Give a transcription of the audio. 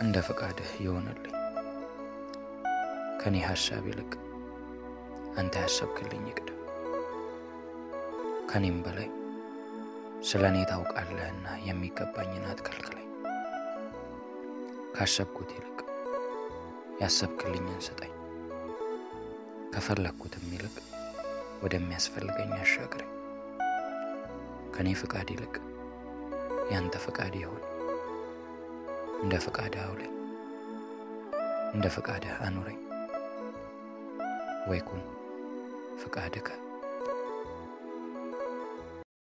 እንደ ፈቃድህ ይሆንልኝ። ከኔ ሐሳብ ይልቅ አንተ ያሰብክልኝ ይቅደም። ከኔም በላይ ስለ እኔ ታውቃለህና የሚገባኝን አትከልክለኝ። ካሰብኩት ይልቅ ያሰብክልኝን ስጠኝ። ከፈለግኩትም ይልቅ ወደሚያስፈልገኝ አሻግረኝ። ከእኔ ፍቃድ ይልቅ ያንተ ፍቃድ ይሆን። እንደ ፍቃድህ አውለኝ፣ እንደ ፍቃድህ አኑረኝ። ወይኩን ፍቃድከ